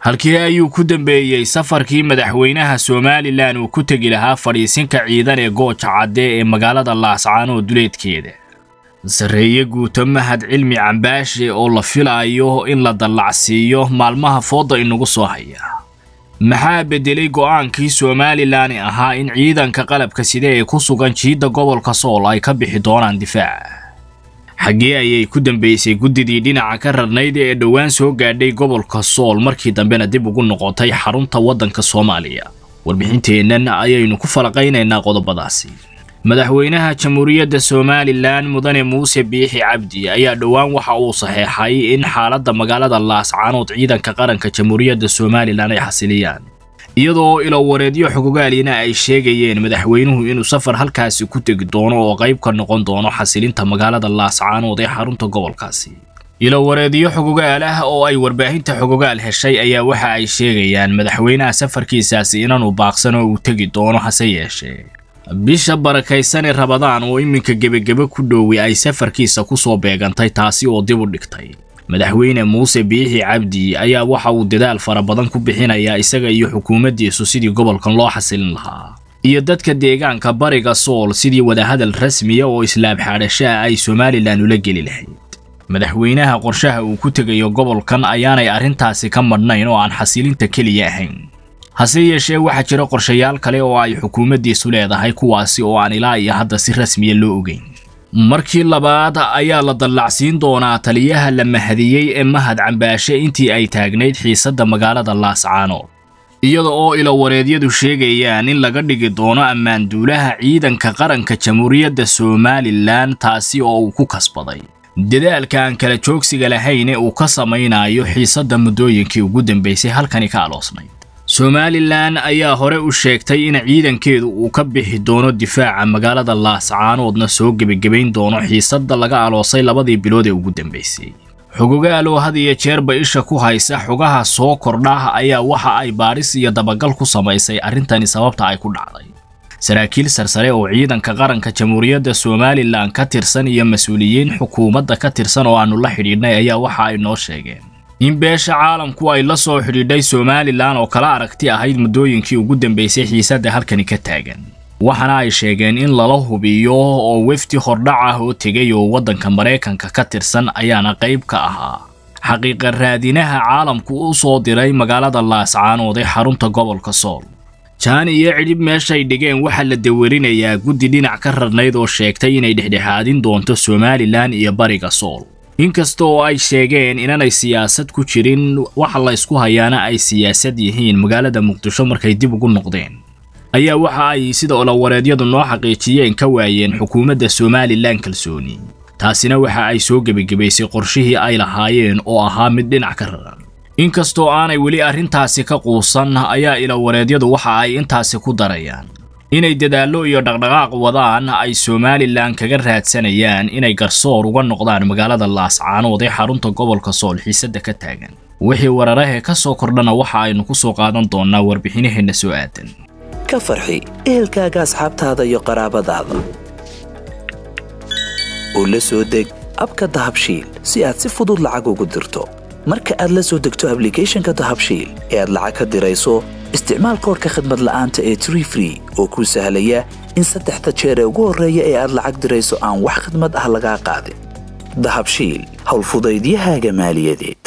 halkii ayuu ku dambeeyey safarkii madaxweynaha somalilan uu ku tegi lahaa fadhiisinka ciidan ee gooja cadde ee magaalada laascaanood duleedkeeda sarreeye guuto mahad cilmi cambaashe oo la filaayo in la dallacsiiyo maalmaha fooda inagu soo haya maxaa beddelay go'aankii somalilan ahaa in ciidanka qalabka sida ee ku sugan jiidda gobolka sool ay ka bixi doonaan difaaca xaggee ayay ku dambaysay guddidii dhinaca ka rarnayd ee dhowaan soo gaadhay gobolka sool markii dambena dib ugu noqotay xarunta waddanka soomaaliya warbixinteennan ayaynu ku falaqaynaynaa qodobadaasi madaxweynaha jamhuuriyadda somalilan mudane muuse biixi cabdi ayaa dhowaan waxa uu saxeexay in xaaladda magaalada laascaanood ciidanka qaranka jamhuuriyadda somalilan ay xasiliyaan iyadoo ilowareedyo xogogaalina ay sheegayeen madaxweynuhu inuu safar halkaasi ku tegi doono oo qayb ka noqon doono xasilinta magaalada laascaanood ee xarunta gobolkaasi ilowareedyo xogogaal ah oo ay warbaahinta xogogaal heshay ayaa waxa ay sheegayaan madaxweynaha safarkiisaasi inaanu baaqsan oo uu tegi doono hase yeeshee bisha barakaysan ee rabadaan oo iminka gebagebe ku dhowey ay safarkiisa ku soo beegantay taasi oo dib u dhigtay madaxweyne muuse biixi cabdi ayaa waxa uu dadaal fara badan ku bixinayaa isaga iyo xukuumaddiisu sidii gobolkan loo xasilin lahaa iyo dadka deegaanka bariga sool sidii wadahadal rasmiya oo islaab xaadhashaha ay somalilan ula geli lahayd madaxweynaha qorshaha uu ku tegayo gobolkan ayaanay arrintaasi ka madhnayn oo aan xasilinta keliya ahayn hase yeeshee waxaa jira qorshayaal kale oo ay xukuumaddiisu leedahay kuwaasi oo aan ilaa iyo hadda si rasmiya loo ogeyn markii labaad ayaa la dallacsiin doonaa taliyaha la mahadiyey ee mahad cambaashe intii ay taagnayd xiisadda magaalada laascaanood iyada oo ilowareedyadu sheegayaan in laga dhigi doono ammaanduulaha ciidanka qaranka jamhuuriyadda somalilan taasi oo uu ku kasbaday dadaalka aan kala joogsiga lahayn ee uu ka samaynayo xiisadda muddooyinkii ugu dambaysay halkani ka aloosnayd somalilan ayaa hore u sheegtay in ciidankeedu uu ka bixi doono difaaca magaalada laascaanoodna soo gebagabayn doono xiisadda laga aloosay labadii bilood ee ugu dambaysay xogogaal oo had iyo jeerba isha ku haysa xogaha soo kordha ayaa waxa ay baadhis iyo dabagal ku samaysay arrintani sababta ay ku dhacday saraakiil sarsare oo ciidanka qaranka jamhuuriyadda somalilan ka tirsan iyo mas-uuliyiin xukuumadda ka tirsan oo aannu la xidhiidhnay ayaa waxa ay noo sheegeen in beesha caalamku ay la soo xidhiidhay somalilan oo kala aragti ahayd muddooyinkii ugu dambaysay xiisadda halkani ka taagan waxaana ay sheegeen in lala hubiyo oo wefdi hordhac ah oo tegay oo waddanka maraykanka ka tirsan ayaana qayb ka ahaa xaqiiqa raadinaha caalamku u soo diray magaalada laascaanood ee xarunta gobolka sool jaan iyo cidhib meeshay dhigeen waxaa la dawarinayaa guddi dhinac ka rarnayd oo sheegtay inay dhexdhexaadin doonto somalilan iyo bariga sool inkasta oo ay sheegeen inanay siyaasad ku jirin waxa la ysku hayaana ay siyaasad yihiin magaalada muqdisho markay dib ugu noqdeen ayaa waxa ay sida olowareedyadu noo xaqiijiyeen ka waayeen xukuumadda somalilan kalsooni taasina waxa ay soo gebagabaysay qorshihii ay lahaayeen oo ahaa mid dhinac ka raran inkastoo aanay weli arrintaasi ka quusan ayaa ilowareedyadu waxa ay intaasi ku darayaan inay dadaallo iyo dhaqdhaqaaq wadaan ay somalilan kaga raadsanayaan inay garsoor uga noqdaan magaalada laascaanood ee xarunta gobolka sool xiisadda ka taagan wixii wararahee ka soo kordhana waxa aynu ku soo qaadan doonnaa warbixinaheenna soo aadan ka farxi ehelkaaga asxaabtaada iyo qaraabadaada oo la soo deg abka dahabshiil si aad si fudud lacag ugu dirto marka aad la soo degto ablicathonka dahabshiil ee aad lacag ka dirayso isticmaal koorka khadmad la'aanta ee tree free oo kuu sahlaya in saddexda jeer ee ugu horreeya ee aad lacag dirayso aan wax khadmad ah lagaa qaadin dahabshiil howlfudaydiyahaaga maaliyadeed